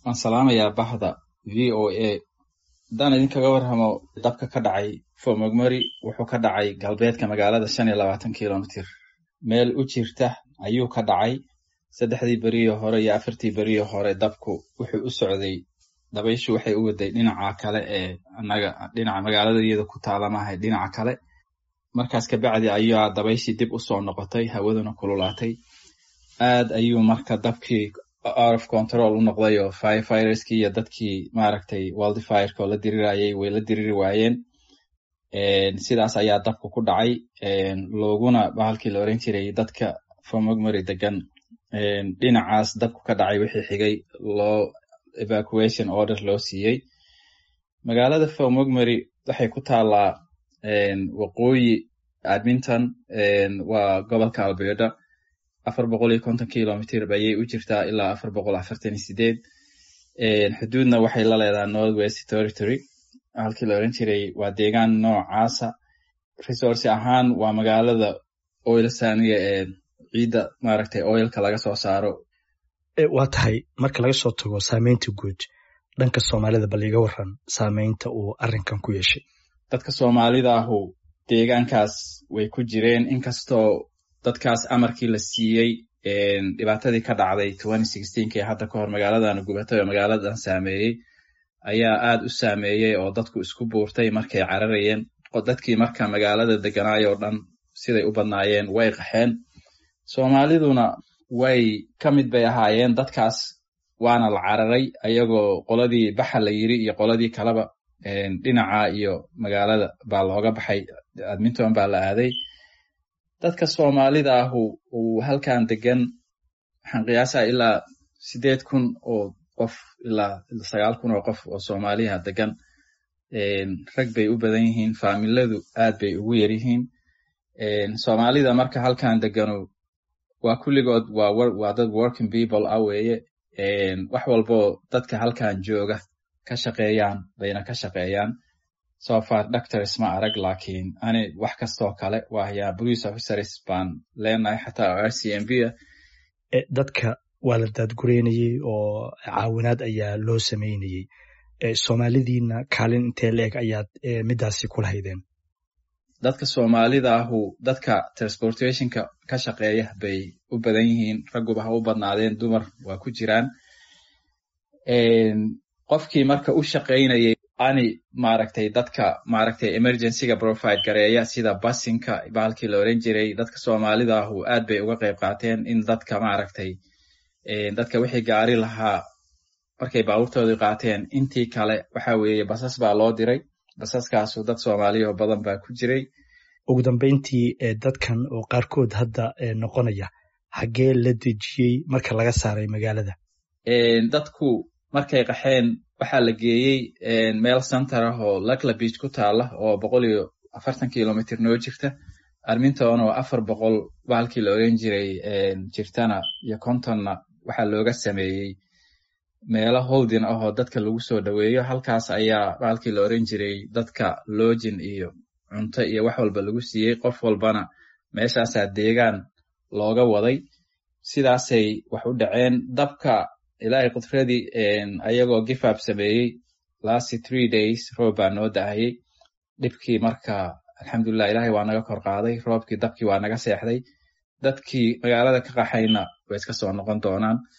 waan salaamayaa bahda v o a haddaan idinkaga warramo dabka ka dhacay fomogmori wuxuu ka dhacay galbeedka magaalada shan iyo labaatan kilomitr meel u jirta ayuu ka dhacay saddexdii beriyo hore iyo afartii beriyo hore dabku wuxuu u socday dabayshu waxay u waday dhinaca kale ee anaga dhinaca magaalada iyada ku taala maahay dhinaca kale markaas kabacdi ayaa dabayshii dib usoo noqotay hawaduna kululaatay aad ayuu marka dabkii out of control u noqday oo firefireskii iyo dadkii maaragtay wildfireka oo la dirirayay way la diriri waayeen sidaas ayaa dabku ku dhacay looguna bahalkii la oran jiray dadka fomogmary degan dhinacaas dabku ka dhacay wixii xigay loo evacuation order loo siiyey magaalada fomogmary waxay ku taalaa waqooyi adminton waa gobolka alberda afar boqol iyo konton kilomitr ayay u jirtaa ilaa afar boqol afartan iyo sideed xuduudna waxay la leedaha north west territory halkii la oran jiray waa deegaan noocaasa resource ahaan waa magaalada oil saniga ee ciidda maaragtay oilka laga soo saaro waa tahay marka laga soo tago saameynta guud dhanka soomaalida bal iga waran saameynta uu arrinkan ku yeeshay dadka soomaalida ahu deegaankaas way ku jireen inkastoo dadkaas amarkii la siiyey dhibaatadii ka dhacday ee hadda kahor magaaladan gubatay oo magaaladan saameeyey ayaa aad u saameeyey oo dadku isku buurtay markay cararayeen dadkii marka magaalada deganaay oo dhan siday u badnaayeen way qaxeen soomaaliduna way ka mid bay ahaayeen dadkaas waana la cararay ayagoo qoladii baxa la yiri iyo qoladii kaleba dhinaca iyo magaalada baa looga baxay adminton baa la aaday dadka soomaalida ahu uu halkan degan waxaan qiyaasaa ilaa sideed kun oo qof ilaa sagaal kun oo qof oo soomaaliha degan rag bay u badan yihiin faamiladu aad bay ugu yar yihiin soomaalida marka halkan deganu waa kulligood waa dad working people ah weeye wax walboo dadka halkan jooga ka shaqeeyaan bayna ka shaqeeyaan sofar doctors ma arag lakiin ani wax kastoo kale waayaa police officers baan leenahay xataa r c m b ah dadka waa la daadgureynayey oo caawinaad ayaa loo sameynayey soomaalidiina kaalin intee la-eg ayaad midaasi kula haydeen dadka soomaalida ahu dadka transportationka ka shaqeeya bay u badan yihiin ragguba ha u badnaadeen dumar waa ku jiraan qofkii marka u shaqaynayay ani maaragtay dadka maaragtay emergencyga provide gareeya sida basinka bahalkii la oran jiray dadka soomaalida ahu aad bay uga qayb qaateen in dadka maaragtay dadka wixii gaari lahaa markay baabuurtoodii qaateen intii kale waxa weeye basas baa loo diray basaskaasu dad soomaaliya oo badan baa ku jiray ugu dambeyntii dadkan oo qaarkood hadda noqonaya xaggee la dejiyey marka laga saaray magaalada dadku markay qaxeen waxaa la geeyey meel center ah oo lakla beach ku taala oo boqol iyo afartan kilomitr noo jirta arminton oo afar boqol bahalkii la oran jiray jirtana iyo contonna waxaa looga sameeyey meelo holdin ah oo dadka lagu soo dhoweeyo halkaas ayaa bahalkii la oran jiray dadka login iyo cunto iyo wax walba lagu siiyey qof walbana meeshaasaa deegaan looga waday sidaasay wax u dhaceen dabka ilaahay kudradii ayagoo gifab sameeyey lasty three days roob baa noo dahayey dhibkii marka alxamdulilah ilahay waa naga kor qaaday roobkii dabkii waa naga seexday dadkii magaalada ka qaxayna way iska soo noqon doonaan